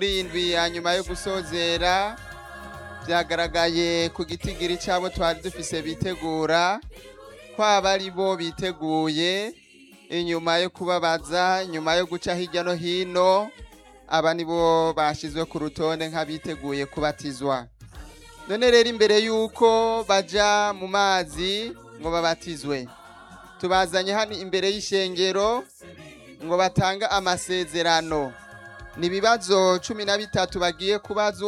indwi ya nyuma yo gusozera byagaragaye ku gitigiri cyabo twari dufise bitegura kwaba ari bo biteguye inyuma yo kubabaza nyuma yo guca hirya no hino aba nibo bashyizwe ku rutonde nk'abiteguye kubatizwa none rero imbere y'uko baja mu mazi ngo babatizwe tubazanye hano imbere y'ishengero ngo batange amasezerano ni ibibazo cumi na bitatu bagiye kubazwa